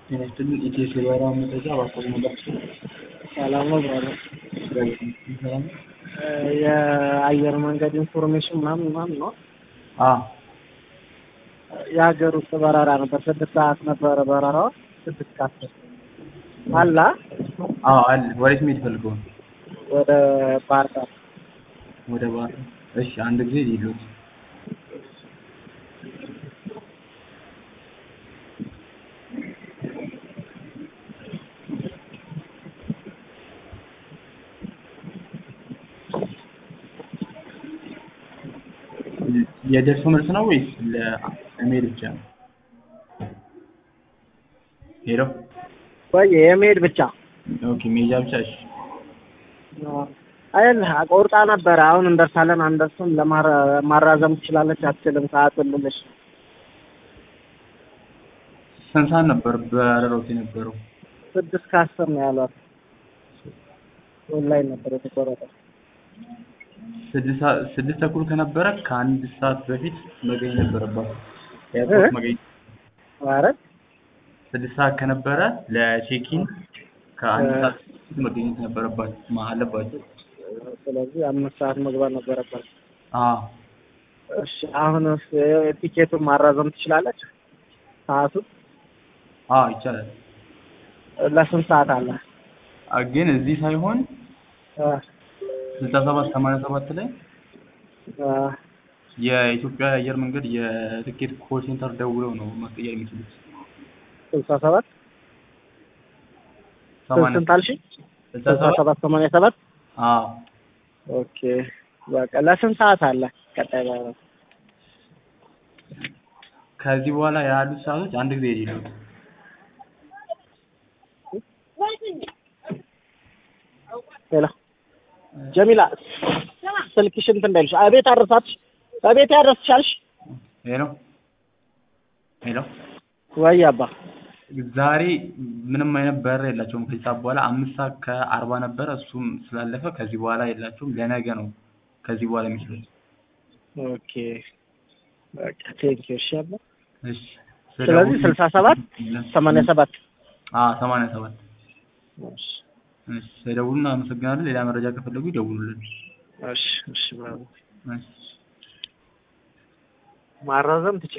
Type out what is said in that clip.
ጤና ይስጥልኝ ኢቲኤስ የበረራ መረጃ እባክዎን መላክ ሰላም ነው ብራዘር። ሰላም ነው? የአየር መንገድ ኢንፎርሜሽን ምናምን ምናምን ነው። አዎ የሀገር ውስጥ በረራ ነበር። ስድስት ሰዓት ነበረ በረራው። ስድስት ከአስር አላ አዎ አለ። ወዴት መሄድ ፈልገው ነው? ወደ ባህር ዳር ወደ ባህር ዳር። እሺ አንድ ጊዜ ሊሉት የደርሶ መልስ ነው ወይስ ለመሄድ ብቻ ነው? ሄሎ ወይ የመሄድ ብቻ ኦኬ፣ መሄጃ ብቻ። እሺ አይደል ቆርጣ ነበረ። አሁን እንደርሳለን አንደርስም፣ ለማራ- ማራዘም ትችላለች አትችልም? ሰዓቱን ልልሽ ስንት ሰዓት ነበር በረራውት የነበረው? ስድስት ከአስር ነው ያሏት። ኦንላይን ነበር የተቆረጠው። ስድስት ሰዓት ስድስት ተኩል ከነበረ ከአንድ ሰዓት በፊት መገኘት ነበረባት። ኤርፖርት መገኘት ማለት ስድስት ሰዓት ከነበረ ለቼኪን ከአንድ እ- ሰዓት በፊት መገኘት ነበረባት ማ- አለባቸው። ስለዚህ አምስት ሰዓት መግባት ነበረባት። አዎ እሺ አሁን ቲኬቱን ማራዘም ትችላለች? ሰዓቱን አዎ ይቻላል። ለስንት ሰዓት አለ? አ- ግን እዚህ ሳይሆን አ ስልሳ ሰባት ሰማንያ ሰባት ላይ አ የኢትዮጵያ አየር መንገድ የትኬት ኮል ሴንተር ደውለው ነው ማስቀየር የሚችሉት። ስልሳ ሰባት ሰማንያ ስንት አልሽኝ? ስልሳ ስልሳ ሰባት ሰባት ሰማንያ ሰባት አዎ ኦኬ በቃ ለስንት ሰዓት አለ ቀጣይ በረራ? ከዚህ በኋላ ያሉት ሰዓቶች አንድ ጊዜ የሌሉት ሌላ ጀሚላ ስልክሽ እንትን እንዳይልሽ አቤት አድርሳትሽ አቤት ያደርስሻልሽ ሄሎ ሄሎ ወይ አባ ዛሬ ምንም አይነት በረራ የላቸውም። ከዚህ ሰዓት በኋላ አምስት ሰዓት ከአርባ ነበረ እሱም ስላለፈ ከዚህ በኋላ የላቸውም። ለነገ ነው ከዚህ በኋላ የሚችሉት። ኦኬ በቃ ቴንኪው እሺ አባ እሺ ስለዚህ ስልሳ ሰባት ሰማንያ ሰባት አዎ ሰማንያ ሰባት እሺ እሺ ስለደውሉልን አመሰግናለን። ሌላ መረጃ ከፈለጉ ይደውሉልን። እሺ እሺ ብራቮ እሺ ማራዘም ትችላለህ